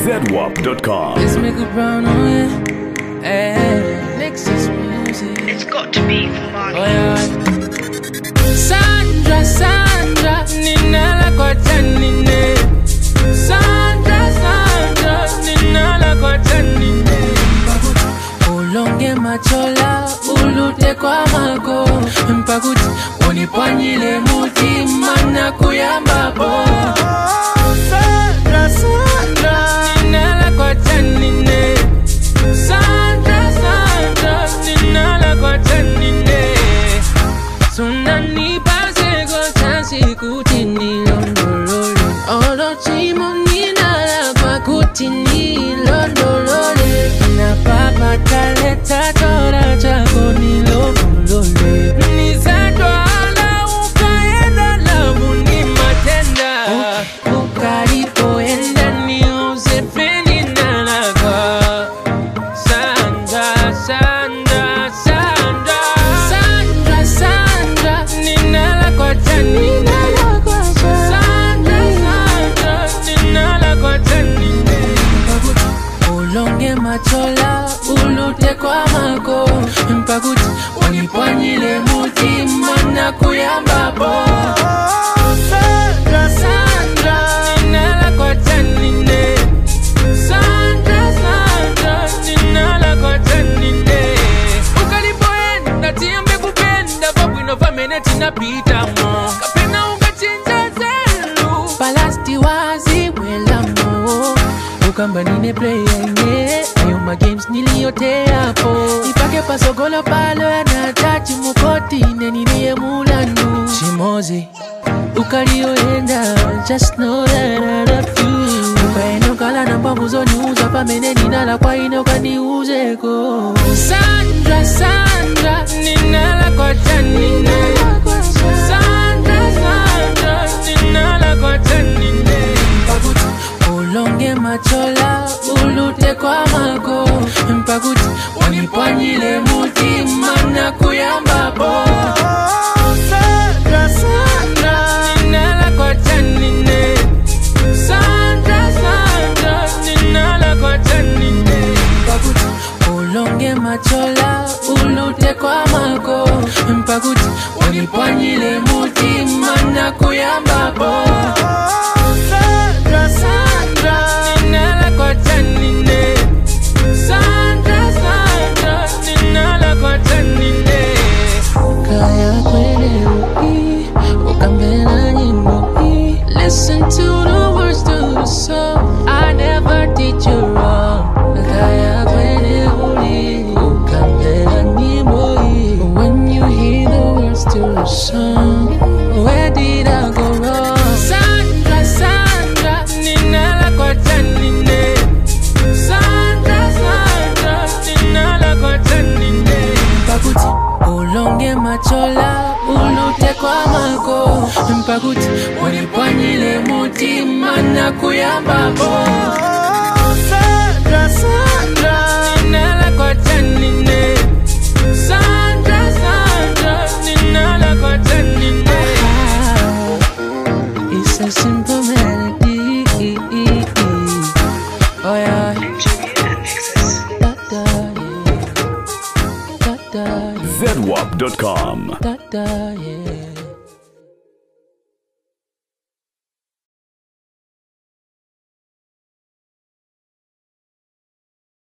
ZWAP.com. Let's make a brown on it. Hey, Nexus music. It's got to be for Oh Marley. yeah. Sandra, Sandra, ninala kwa chanine. Sandra, Sandra, ninala kwa chanine. Ulonge machola, ulute kwa mago. Mpakuti, unipwanyile mutima na kuyamba bo. Sandra, Sandra, ninala kwa chanine. Sandra, Sandra, ninala kwa chanine. Sunani pasego chansi kutini londolole Olo chimo ninala kwa kutini londolole Na papa taleta tora chako nilomolole Nizatwala ukaenda labu ni matenda Ukalipoenda ni usepeni nalakwa Sandra, Sandra, Sandra, Sandra, Sandra, ninala kwa chani, ninala kwa chani. Sandra, Sandra, ninala kwa chani. Ulonge machola, ulute kwa mako, mpakuti wanipwanyile mutima na kuyamba bo. Sandra, Sandra, ninala kwa chani, ne. Sandra, Sandra, ninala kwa chanine ukalipoenda tiambe kupenda babwinova mene tinapitamo kapena ungachinja zelu palasti waziwelamo ukamba nine playa ine ayo magames niliyoteapo ipake pasogolo palo yanatachi mukoti neniniye mulanu chimozi ukalioenda just know that I love you ukaenda ukala na mbavu zoniuza pamene ninala kwa ine ukaniuzeko Sandra, Sandra, ninala kwa chanine Sandra, Sandra, ninala kwa chanine Mpakuti, ulonge machola ulute kwa mako mpakuti wanipwanyile mutima na kuyamba bo Sandra, Sandra, ninala kwa chanine Sandra, Sandra, ninala kwa chanine mpakuti ulonge machola ulute kwa mako mpakuti wanipwanyile mutima na kuyamba bo Sandra, Sandra, ninala kwa chanine Sandra, Sandra, ninala kwa chanine Kaya kwele uki, ukambela nyimbo hii Listen to the words to the song I never did you wrong Kaya kwele uli, ukambela nyimbo hii When you hear the words to the song Where did I go wrong? Sandra, Sandra, ninala kwa chanine Sandra, Sandra, ninala kwa chanine Mpakuti, ulonge machola, ulute kwa mako Mpakuti, wanipwanyile mutima na kuyamba bo Sandra, Sandra, ninala kwa chanine Sandra, Sandra, ninala kwa chanine It's a simple melody Oh yeah Engineer Nexus. Da da yeah Da da yeah ZWAP.com. Da da yeah